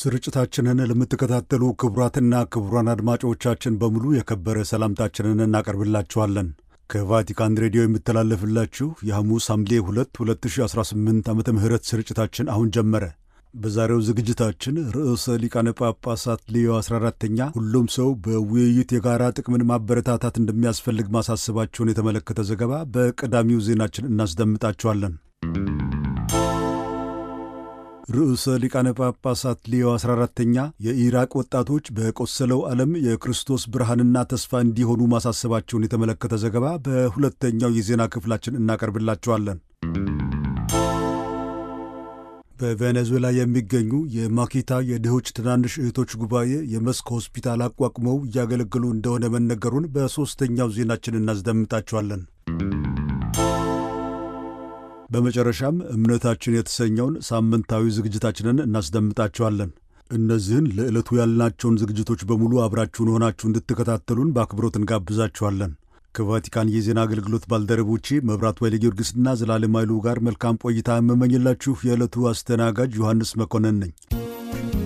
ስርጭታችንን ለምትከታተሉ ክቡራትና ክቡራን አድማጮቻችን በሙሉ የከበረ ሰላምታችንን እናቀርብላችኋለን። ከቫቲካን ሬዲዮ የሚተላለፍላችሁ የሐሙስ ሐምሌ 2 2018 ዓ ም ስርጭታችን አሁን ጀመረ። በዛሬው ዝግጅታችን ርዕሰ ሊቃነ ጳጳሳት ሌዮ 14ተኛ ሁሉም ሰው በውይይት የጋራ ጥቅምን ማበረታታት እንደሚያስፈልግ ማሳሰባቸውን የተመለከተ ዘገባ በቀዳሚው ዜናችን እናስደምጣችኋለን። ርዕሰ ሊቃነ ጳጳሳት ሌዮ 14ተኛ የኢራቅ ወጣቶች በቆሰለው ዓለም የክርስቶስ ብርሃንና ተስፋ እንዲሆኑ ማሳሰባቸውን የተመለከተ ዘገባ በሁለተኛው የዜና ክፍላችን እናቀርብላቸዋለን። በቬኔዙዌላ የሚገኙ የማኪታ የድሆች ትናንሽ እህቶች ጉባኤ የመስክ ሆስፒታል አቋቁመው እያገለገሉ እንደሆነ መነገሩን በሦስተኛው ዜናችን እናስደምጣቸዋለን። በመጨረሻም እምነታችን የተሰኘውን ሳምንታዊ ዝግጅታችንን እናስደምጣቸዋለን። እነዚህን ለዕለቱ ያልናቸውን ዝግጅቶች በሙሉ አብራችሁን ሆናችሁ እንድትከታተሉን በአክብሮት እንጋብዛችኋለን። ከቫቲካን የዜና አገልግሎት ባልደረቦቼ መብራት ወይለ ጊዮርጊስና ዘላለም ኃይሉ ጋር መልካም ቆይታ የምመኝላችሁ የዕለቱ አስተናጋጅ ዮሐንስ መኮንን ነኝ።